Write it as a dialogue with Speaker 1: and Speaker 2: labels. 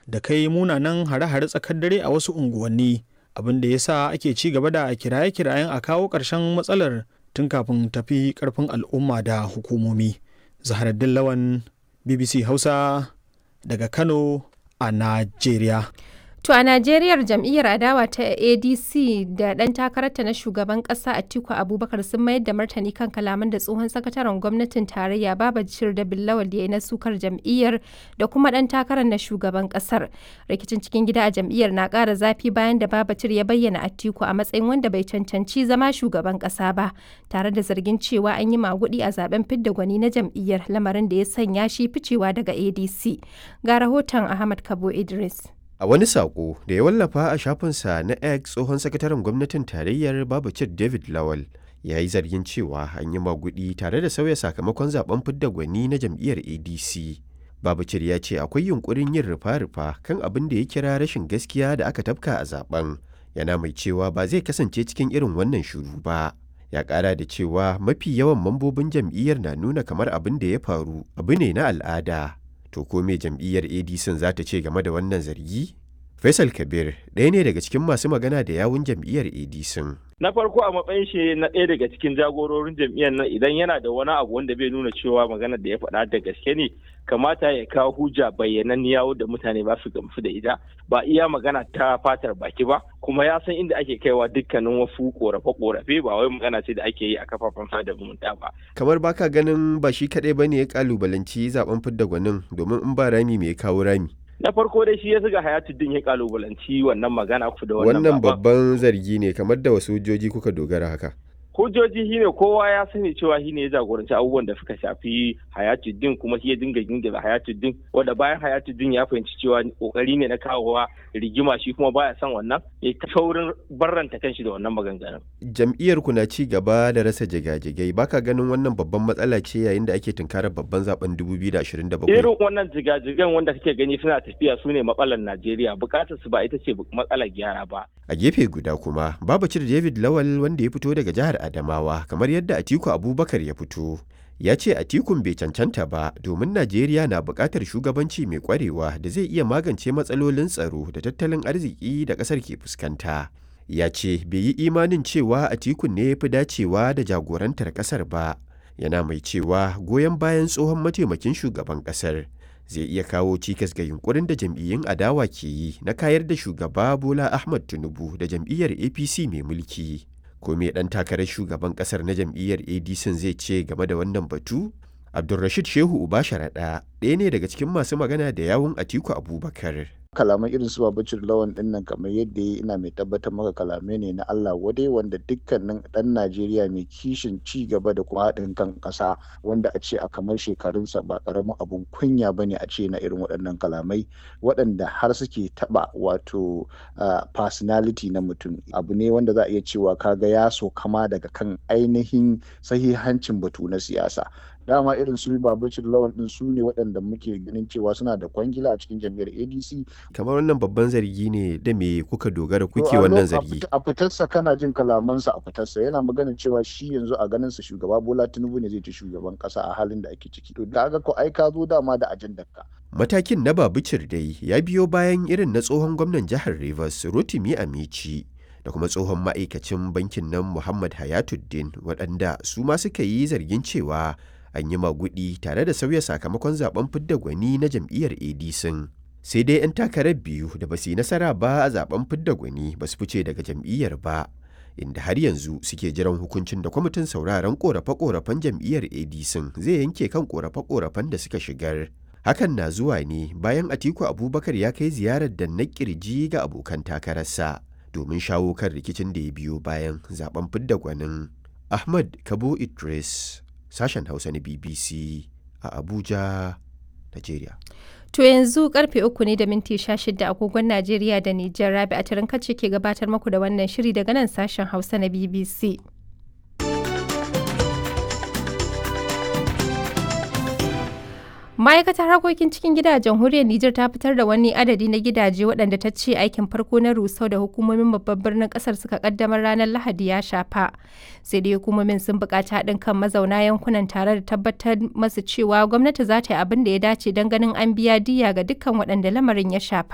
Speaker 1: da kai munanan hare-hare tsakar dare a wasu unguwanni abin da ya sa ake ci gaba da kiraye-kirayen a kawo ƙarshen matsalar tun kafin tafi ƙarfin al'umma da hukumomi zaharaddin lawan bbc hausa daga kano a najeriya
Speaker 2: To a Najeriyar jam'iyyar adawa ta ADC da ɗan takararta na shugaban ƙasa Atiku Abubakar sun mayar da martani kan kalaman da tsohon sakataren gwamnatin tarayya Babajir da Billawal ya yi na sukar jam'iyyar da kuma ɗan takarar na shugaban ƙasar. Rikicin cikin gida a jam'iyyar na ƙara zafi bayan da Babajir ya bayyana Atiku a matsayin wanda bai cancanci zama shugaban ƙasa ba, tare da zargin cewa an yi maguɗi a zaben fidda gwani na jam'iyyar lamarin da ya sanya shi ficewa daga ADC. Ga rahoton Ahmad Kabo Idris.
Speaker 3: A wani saƙo da ya wallafa a shafinsa na X tsohon sakataren gwamnatin tarayyar Babacir David Lawal ya yi zargin cewa an yi magudi tare da sauya sakamakon zaben fidda gwani na jam'iyyar ADC. Babacir ya ce akwai yunkurin yin rufa-rufa kan abin da ya kira rashin gaskiya da aka tafka a zaben. Yana mai cewa ba zai kasance cikin irin wannan shuru ba. Ya ƙara da cewa mafi yawan mambobin jam'iyyar na nuna kamar abin da ya faru abu ne na al'ada. To ko me jam'iyyar ADC za ta ce game da wannan zargi? Faisal Kabir ɗaya ne daga cikin masu magana da yawun jam'iyyar ADC.
Speaker 4: Na farko a matsayin shi na ɗaya daga cikin jagororin jam'iyyar nan idan yana da wani abu wanda bai nuna cewa maganar da ya faɗa da gaske ne kamata ya kawo hujja bayyananniya da mutane ba su gamsu da ita ba iya magana ta fatar baki ba kuma ya san inda ake kaiwa dukkanin wasu korafe-korafe ba wai magana ce da ake yi a kafafen sada zumunta ba.
Speaker 3: Kamar baka ganin ba shi kaɗai ba ne ya kalubalanci zaben fidda gwanin domin in ba rami me ya kawo rami.
Speaker 4: na farko dai shi ya zuga hayatuddin ya kalubalanci wannan magana ku da wannan
Speaker 3: Wannan babban zargi ne kamar da wasu hujjoji kuka dogara haka.
Speaker 4: hujjoji shine kowa ya sani cewa shine ya jagoranci abubuwan da suka shafi hayatuddin kuma shi ya dinga gingira hayatuddin wanda bayan hayatuddin ya fahimci cewa kokari ne na kawowa rigima shi kuma baya son wannan ya ta saurin barranta kanshi da wannan maganganun
Speaker 3: Jam'iyyar ku na ci gaba da rasa jigajigai baka ganin wannan babban matsala ce yayin da ake tunkarar babban zaben 2027.
Speaker 4: irin wannan jigajigan wanda kake gani suna tafiya su ne matsalar najeriya bukatar su ba ita ce matsalar gyara ba
Speaker 3: A gefe guda kuma, Babacir David Lawal wanda ya fito daga jihar Adamawa kamar yadda Atiku Abubakar ya fito. Ya ce Atikun bai cancanta ba domin Najeriya na buƙatar shugabanci mai ƙwarewa da zai iya magance matsalolin tsaro da tattalin arziki da ƙasar ke fuskanta. Ya ce bai yi imanin cewa Atikun ne ya fi dacewa da jagorantar ƙasar ba. Yana mai cewa goyon bayan tsohon mataimakin shugaban ƙasar zai iya kawo cikas ga yunkurin da jam'iyyun adawa ke yi na kayar da shugaba Bola Ahmad Tinubu da jam'iyyar APC mai mulki. Ko me ɗan takarar shugaban ƙasar na jam'iyyar ADC zai ce game da wannan batu? Abdulrashid Shehu Uba Sharaɗa ɗaya ne daga cikin masu magana da yawun Atiku Abubakar.
Speaker 5: kalaman irin su babacin lawan din nan kamar yadda ya ina mai tabbatar maka kalamai ne na Allah wadai wanda dukkanin dan Najeriya mai kishin ci gaba da kuma haɗin kan ƙasa wanda a ce a kamar shekarunsa ba ƙaramin abun kunya bane a ce na irin waɗannan kalamai waɗanda har suke taɓa wato personality na mutum abu ne wanda za a iya cewa kaga ya so kama daga kan ainihin sahihancin batu na siyasa dama irin su babacin lawan din su ne waɗanda muke ganin cewa suna da kwangila a cikin jam'iyyar adc
Speaker 3: Kamar wannan babban zargi ne da me kuka dogara kuke wannan zargi.
Speaker 5: a fitarsa kana jin kalamansa a fitarsa yana magana cewa shi yanzu a ganin sa shugaba bola tinubu ne zai ci shugaban kasa a halin da ake ciki to da ga ko ai ka zo dama da ajandar ka
Speaker 3: Matakin na Babicir dai ya biyo bayan irin na tsohon gwamnan jihar Rivers Rotimi Amici da kuma tsohon ma'aikacin bankin nan Muhammad Hayatuddin waɗanda su ma suka yi zargin cewa an yi magudi tare da sauya sakamakon zaben fidda gwani na jam'iyyar ADC. Sai dai 'yan takarar biyu da ba su yi nasara ba a zaben fidda gwani ba su fice daga jam'iyyar ba. Inda har yanzu suke jiran hukuncin da kwamitin sauraron korafe-korafen jam'iyyar ADC zai yanke kan korafe-korafen da suka shigar. Hakan na zuwa ne bayan Atiku Abubakar ya kai ziyarar da na kirji ga abokan takararsa domin shawo kan rikicin da ya biyo bayan zaben fidda gwanin. Ahmad Kabo Idris sashen Hausa na BBC a Abuja, Najeriya.
Speaker 2: To yanzu karfe uku ne da minti sha shida agogon Najeriya da Nijar Rabi a kace ke gabatar muku da wannan shiri daga nan sashen Hausa na BBC. Ma'aikatar harkokin cikin gida a jamhuriyar Nijar ta fitar da wani adadi na gidaje waɗanda ta ce aikin farko na rusau da hukumomin babban birnin ƙasar suka kaddamar ranar Lahadi ya shafa. Sai dai hukumomin sun buƙaci haɗin kan mazauna yankunan tare da tabbatar masu cewa gwamnati za ta yi abin da ya dace don ganin an biya diya ga dukkan waɗanda lamarin ya shafa.